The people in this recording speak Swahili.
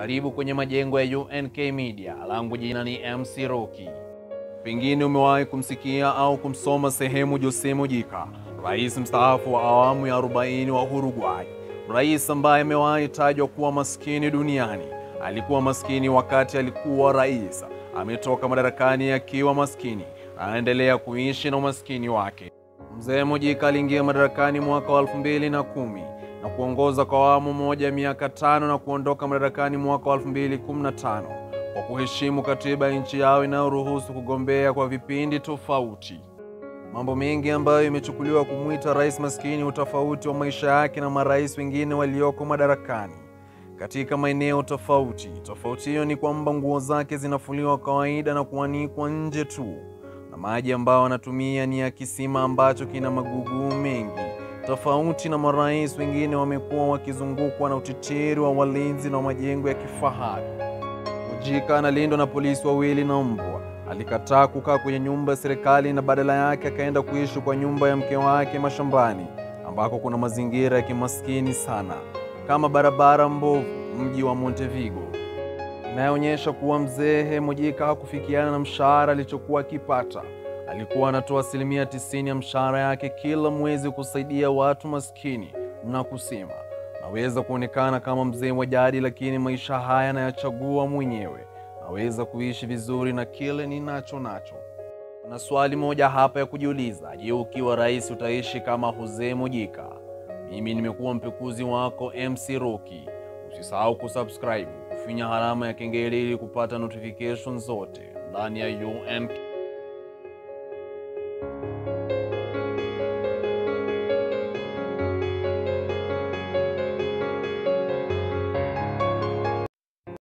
Karibu kwenye majengo ya UNK Media. Langu jina ni MC Rocky. Pengine umewahi kumsikia au kumsoma sehemu Jose Mujica, rais mstaafu wa awamu ya 40 wa Uruguay, rais ambaye amewahi tajwa kuwa maskini duniani. Alikuwa maskini wakati alikuwa rais, ametoka madarakani akiwa maskini, anaendelea kuishi na umaskini wake. Mzee Mujica aliingia madarakani mwaka wa 2010 na kuongoza kwa awamu moja ya miaka tano na kuondoka madarakani mwaka wa 2015 kwa kuheshimu katiba ya nchi yao inayoruhusu kugombea kwa vipindi tofauti. Mambo mengi ambayo imechukuliwa kumwita rais maskini, utofauti wa maisha yake na marais wengine walioko madarakani katika maeneo tofauti. Tofauti hiyo ni kwamba nguo zake zinafuliwa kawaida na kuanikwa nje tu, na maji ambayo anatumia ni ya kisima ambacho kina magugu mengi. Tofauti na marais wengine, wamekuwa wakizungukwa na utitiri wa walinzi na majengo ya kifahari. Mujica analindwa na polisi wawili na mbwa. Alikataa kukaa kwenye nyumba ya serikali na badala yake akaenda kuishi kwa nyumba ya mke wake mashambani, ambako kuna mazingira ya kimaskini sana kama barabara mbovu, mji wa Montevideo, inayoonyesha kuwa mzee Mujica hakufikiana na mshahara alichokuwa akipata. Alikuwa anatoa asilimia tisini ya mshahara yake kila mwezi kusaidia watu maskini na kusema naweza kuonekana kama mzee wa jadi, lakini maisha haya nayachagua mwenyewe. Naweza kuishi vizuri na kile ninacho nacho. Na swali moja hapa ya kujiuliza, je, ukiwa rais utaishi kama Jose Mujica? Mimi nimekuwa mpekuzi wako MC Rocky. Usisahau kusubscribe, kufinya alama ya kengele ili kupata notification zote ndani ya UNK.